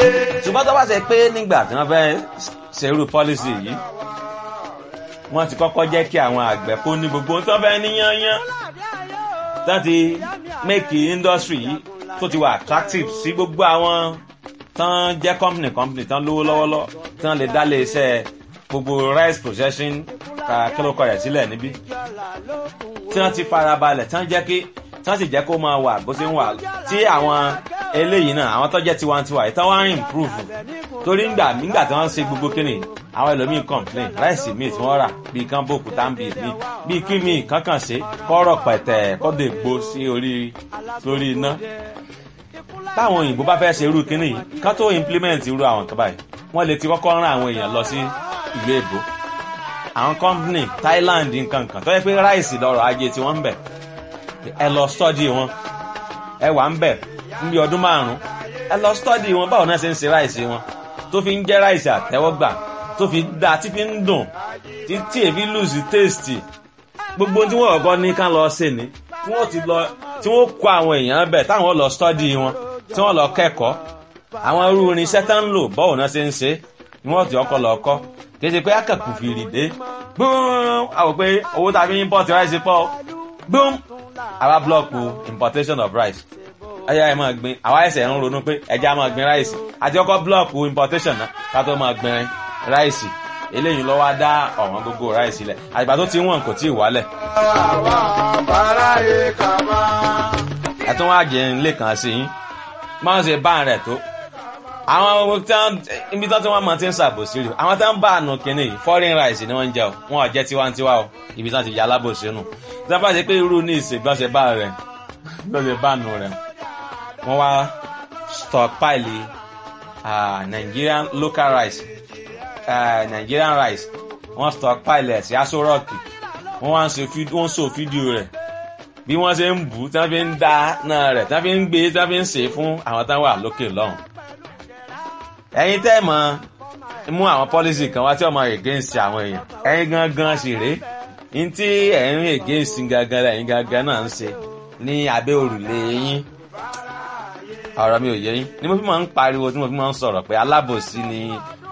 ṣùgbọ́n tó bá ṣe pé nígbà tí wọ́n fẹ́ ṣerú pọ́lísì yìí wọ́n ti kọ́kọ́ jẹ́ kí àwọn àgbẹ̀ kó ní gbogbo tó fẹ́ níyányán tó ti make industry yìí tó ti wà attractive sí gbogbo àwọn tán jẹ́ company company tán lówó lọ́wọ́lọ́wọ́ tán lè dá lé iṣẹ́ gbogbo rice processing kílókọ rẹ̀ sílẹ̀ níbí tí wọ́n ti farabalẹ̀ tán jẹ́ kí tán sì jẹ́ kó máa wà bó ṣe ń wà tí àwọn eléyìí náà àwọn tó jẹ́ tiwantiwa yìí tán wá ń improve torí ńgbà nígbà tí wọ́n ń ṣe gbogbo kíni àwọn ẹlòmíì complain ráìsì míì tí wọ́n rà bíi kán bòkú táǹbì míì bíi kí míì kankan ṣe kọ́rọ̀ pẹ̀tẹ̀ kọ́dọ̀ ègbó sí orí lórí iná táwọn òyìnbó bá fẹ́ ṣe irú kíní yìí kán tó implement irú àwọn kan báyìí wọ́n lè ti kọ́kọ́ rán àwọn èèyàn lọ sí ìlú èbó àwọn company Thailand nǹkan kan tó yẹ pé ráìsì lọ́rọ̀ ajé tí wọ́n ń bẹ̀ ẹ lọ study wọn ẹ wà ń bẹ̀ níbi ọdún márùn-ún ẹ lọ study wọn báwo náà ṣe ń ṣe ráìsì wọn tó fi ń jẹ́ ráìsì àtẹ́wọ́gbà tó fi dá tí fi ń dùn tí tí èfi lùsì tèstì gbogbo tí wọ́n ọ̀gọ́ ní ká lọ ṣe ni tí wọ́n ti lọ tí wọ́n kó àwọn èèyàn bẹ̀ táwọn lọ study wọn tí wọ́n lọ kẹ́kọ̀ọ́ àwọn irú irinṣẹ́ tá ń lò báwo náà ṣe ń ṣe ni wọ́n ti ọkọ̀ lọ kọ́ kì í ṣe pé akẹ́kù fìrì dé gbóòm àwọn pé owó tá a fi import rice pọ̀ gbóòm àwa blọọkù importation of rice ẹyà ẹ máa gbin àwa ẹsẹ̀ ń ronú pé ẹja máa gbin ráìsì àti ọkọ̀ blọọkù importation náà ká tó máa gbin ráìsì eléyìí lọ́wọ́ á dá ọ̀wọ́n gbogbo ráìsì lẹ̀ àgbà tó ti wọ̀n kò tí ì wálẹ̀. ẹ tún wá jẹ ilé kan sí yín máa ń ṣe bá rẹ̀ tó àwọn ibi tí wọ́n máa ti ń ṣàbòsí rí àwọn tí wọ́n bá àánú kínní yìí foreign rice ni wọ́n ń jẹ o wọn ò jẹ́ tiwantiwa o ibi tí wọ́n ti yà alábòsí nù tí wọ́n bá ṣe pé irú ní ìṣègbọ́nsẹ̀ bá rẹ̀ lọ́sẹ̀ bá nù rẹ̀ wọ́n wá stockpile uh, Nigerian local rice uh, Nigerian rice wọ́n stockpile ẹ̀ sí aṣọ rọ́ọ̀kì wọ́n wá ń so fídíò rẹ̀ bí wọ́n ṣe ń bù tí wọ́n fi ń da náà rẹ̀ tí wọ́n fi ń gbé tí wọ́n fi ń sè é fún àwọn táwọn wà lókè lọ́hùn. ẹ̀yin tẹ́ mọ̀ mú àwọn policy kan wá tí ọmọ against àwọn èèyàn ẹ̀yin gangan sì rèé ní tí ẹ̀yin against gangan lẹ́yìn gangan náà ń ṣe ní abẹ́ òrùlé yín ọ̀rọ̀ mi ò yé yín ni mo fi máa ń pariwo tí mo fi máa ń sọ̀rọ̀ pé alábòsí ni